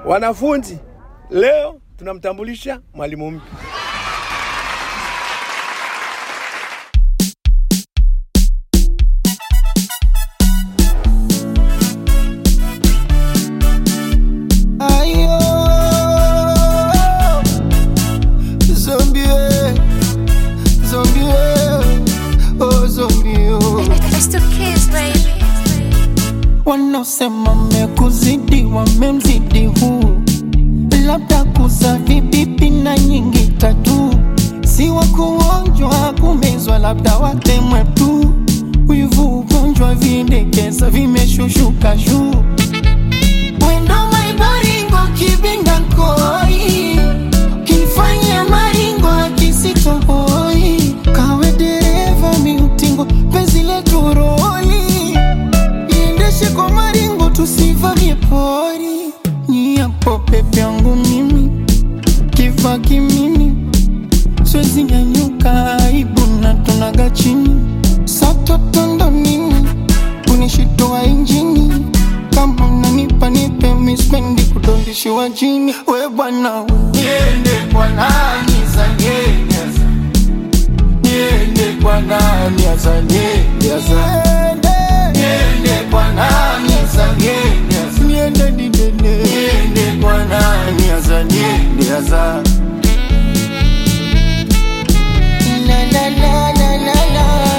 Wanafunzi, leo tunamtambulisha mwalimu mpya. Ayo, zombie, zombie, oh zombie, oh. It's the kids, baby. Wanaosema mekuzidi wamemzidi huu, labda kuza vibibi na nyingi tatu, si wa kuonjwa kumezwa, labda watemwe tu. Wivu ugonjwa vindekeza vimeshushuka juu Wendo maibaringo kibinda nkoi Kinfanya maringo kisitohoi Kawe dereva miutingo penzi letu roli Iendeshe kwa maringo tusivamie pori Nyiapo pepe yangu mimi Kiva kimini Siwezi nyanyuka aibu na tunaga chini Satotondo nini kunishitoa injini kama unanipa nipe mispendi kudondishiwa jini we bwana niende kwa nani zanyeza niende kwa nani azanyeza niende kwa nani zanyeza niende didene niende kwa nani azanyeza la la la la la la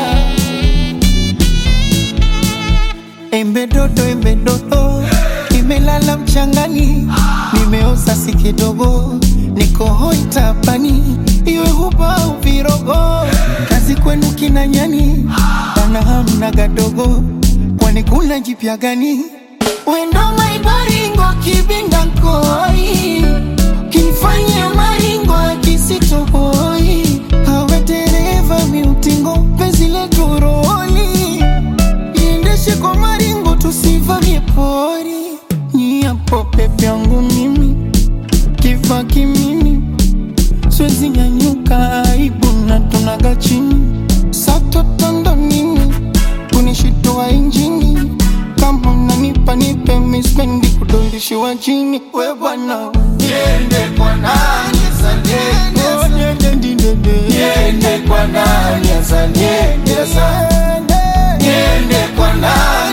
Embe dodo, embe dodo, nimelala mchangani, nimeoza si kidogo, niko hoi tapani, iwe huba au virogo, kazi kwenu kina nyani, bana hamna gadogo, kwani kuna jipya gani? Wendo maibaringo kibinda nkoi, kinifanya maringo akisitohoi, hawe dereva miutingo, penzi letu roli iendeshe kwa maringo tusivamie pori nyiapo pepe yangu mimi kiva kimini siwezi nyanyuka aibu na tunaga chini satotondo nini kunishitoa injini kama unanipa nipe mispendi kudondishiwa chini we bwana niende kwa nani zaniendeza niende kwa nani azaniendeza niende kwa nani